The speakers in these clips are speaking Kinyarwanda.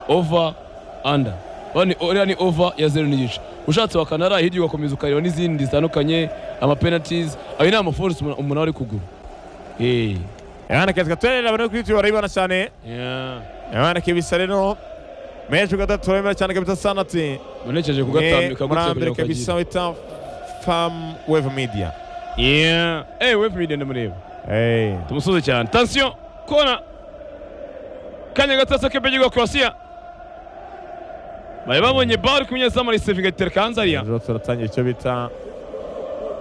ova anda uriya ni ova ya zeru n'igice ushatse wakana ari hirya ugakomeza ukareba n'izindi zitandukanye amapenatizi ayo ni amaforisi umuntu ari kugura eee yanakazwa turareba bari kuri youtube barabibona cyane yabanaka ibisa rero menshi gatatu urabibona cyane kabisa sanati unekeje kugatambika gutya kugira murambere ngo kabisa ukagire wita famu wevu midiya yeee eee wefu midi ndamureba eee tumusuze cyane tansiyo kona kanya gatatu k'ibyo kurasiya bari babonye bari ku munyezamu arisevinga itereka hanze ariya rero turatangira icyo bita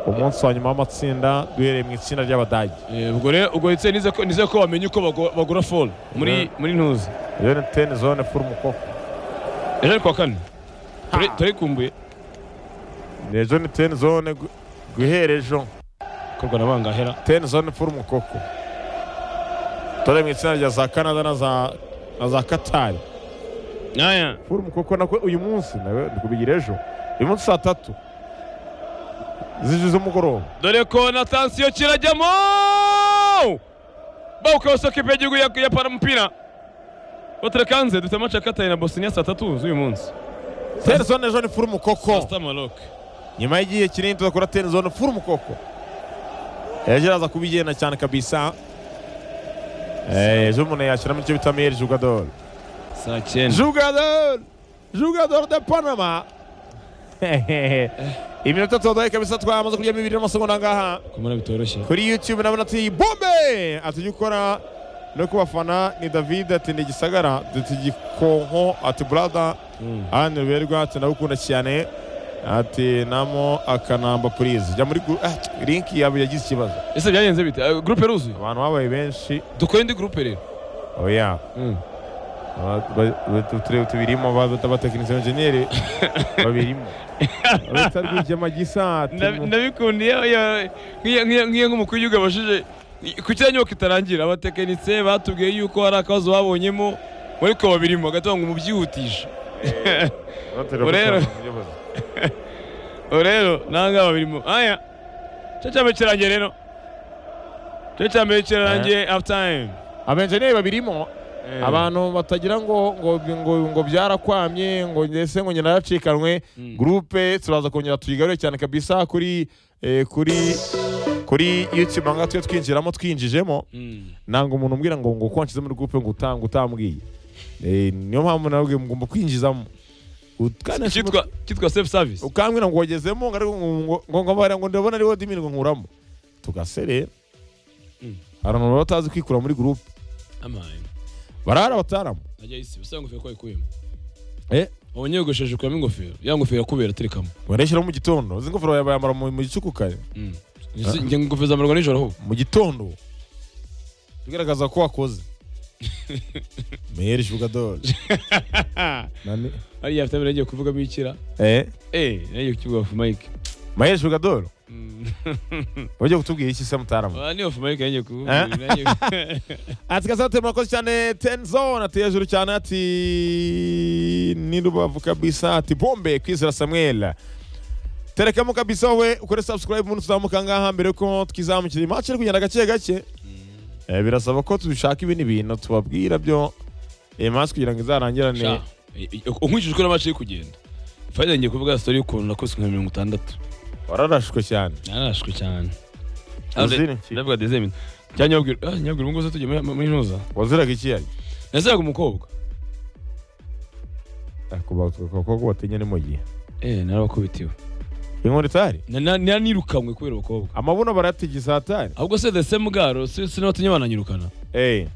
umunsi wa nyuma w'amatsinda duhereye mu itsinda ry'abadage Eh, ubwo rero ubwo ndetse nize ko nize ko bamenye uko bago- bagura fone muri muri ntuzi rero ni teni zone furu mukoko ejo ni kuwa kane Turi- turikumbuye ejo ni teni zone gu- guhera ejo korwa na bangahera teni zone furu mukoko turareba mu itsinda rya za canada na za na za katari aya furu mukoko nako uyu munsi nawe ndi kubigira ejo uyu munsi saa tatu z'ijoro z'umugoroba dore ko na tansiyo kirajyamo bawuka wasoko ipe y'igihugu ya- ya paramupira batereka hanze dufite amace akataye na bosnia saa tatu z'uyu munsi teni zone ejo ni furu saa mukoko sita maroc nyuma y'igihe kinini tuzakora teni zone furu mukoko ejo araza kubigenda cyane kabisa Eh, ejo umuntu yashyiramo icyo bita miyeri jugadori saa cyenda Jogador! Jogador de Panama! iminota tuwaduhaye kabisa twamaze kurya bibiri n'amasegonda ngaha kumara bitoroshye kuri youtube nabona ati bombe ati ujya ukora no ku bafana ni david ati ni igisagara ati gikonko ati brada Mm. ahandi ruberwa ati ndagukunda cyane ati namo akanamba purize jya muri guru- ah, linki yawe yagize ikibazo ese byagenze bite Eh, gurupe ruzuye abantu babaye benshi dukore indi gurupe rero oya Mm. turebe tubirimo abatekinisiye enjeniyeri babirimo uretse rwigema gisa Ndabi- ndabikundiye iyo- nk'iyo- nk'iyo- nk'iyo nk'umukuru w'igihugu abashije ku cyanya nyubako itarangira abatekinisiye batubwiye yuko hari akabazo babonyemo ariko babirimo hagati ngo mubyihutishe Urero. ubu rero nawe ngaho babirimo aya cyo cya mbere kirangiye rero cyo cya mbere kirangiye hafu tayime abenjeniyeri babirimo abantu batagira ngo ngo ngo, ngo byarakwamye ngo ndetse ngo nyina yaracikanwe Mm. gurupe turaza kongera tuyigarure cyane kabisa kuri eh, kuri kuri youtube aha ngaha tujye twinjiramo twinjijemo ntabwo umuntu umbwira ngo ngo ko wanshyize muri gurupe ngo uta- ngo utambwiye Eh, niyo mpamvu nabwiye mugomba kwinjizamo Ukanesha cyitwa cyitwa sefu savisi ukambwira ngo wagezemo ngo ariko ngo- ngo- ngo ngabara ngo ndabona ari wodimini ngo nkuramo tugasere Mm. hari abantu baba batazi kwikura muri gurupe amahane barara bataramo najya isi usa ingofero ko wayikuyemo Eh. wabonye yogosheshe ukuramo ingofero ya ngofero irakubera aterekamo bareshyira mu gitondo izi ngofero bayambara mu mu gicukukaye Ese njye ingofero zambarwa nijoro ahubwo mu gitondo bigaragaza ko wakoze meyeri jugador nani hariya afite abiri yagiye kuvugamo ikira eh Eh, nagiye kukivuga ofu mike meyeri jugador Mm. ugiye kutubwira iki se mutarama Ah, ni ofu mike nagiye kuvuga Ah. nagiye- ati kasate murakoze cyane tenzone ati hejuru cyane ati ni rubavu kabisa ati bombe kwizera samuel terekamo kabisa wowe ukore subscribe ubundi tuzamuka ngaha mbere yuko twizamukira imaci iri kugenda gake gake Eh, birasaba ko dushaka ibindi bintu tubabwira byo iyi maci kugira ngo izarangirane Sha, i- i- unkurikije uko n'amaci iri kugenda fayida ngiye kuvuga story y'ukuntu nakubiswe nka mirongo itandatu wararashwe cyane narashwe cyane Uzira iki? ndavuga dezemine cyangwa nyabwira ah nyabwira ubu ngubu se tujya muri- muri ntuza waziraga ikiyaga nasiraga umukobwa abakobwa batinya ni mu gihe eh narabakubitiwe inkoni itari Na- na- na- nirukanywe kubera abakobwa amabuno barayatigisa atari ahubwo se the same garo si si n'abatumye bananyirukana eee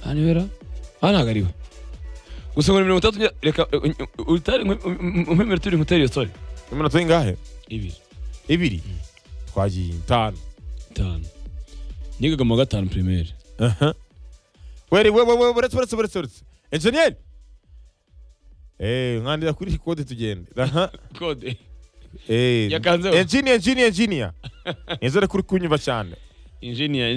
aha ni wera aha ntabwo ari we gusa ngo ni mirongo itandatu njya- reka eh, eh, utari umwemere turi nkutera iyo story iminota ingahe ibiri ibiri twagiye itanu itanu nigaga mu wa gatanu primaire Aha. weri we we we buretse buretse buretse buretse enjeniyeri eh nkandira kuri kode tugende aha kode eh Yakanzeho. enjiniya enjiniya enjiniya nizere kuri kunyumva cyane injiniya Eh.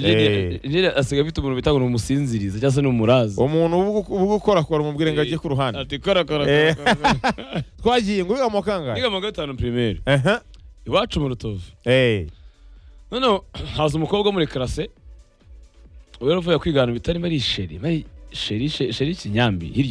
injiniya asiga afite umuntu bita ngo ni umusinziriza cyangwa se ni umurazi umuntu ubugukora kora umubwire ngo ajye ku ruhande ati kora kora Eh. kora, kora twagiye ngo wiga mu kangahe niga mu wa gatanu primaire aha iwacu mu rutovu eh noneho haza umukobwa wo muri karase ubu yaravuye kwigana ibitari mari sheri mari sheri sheri sheri kinyambi hirya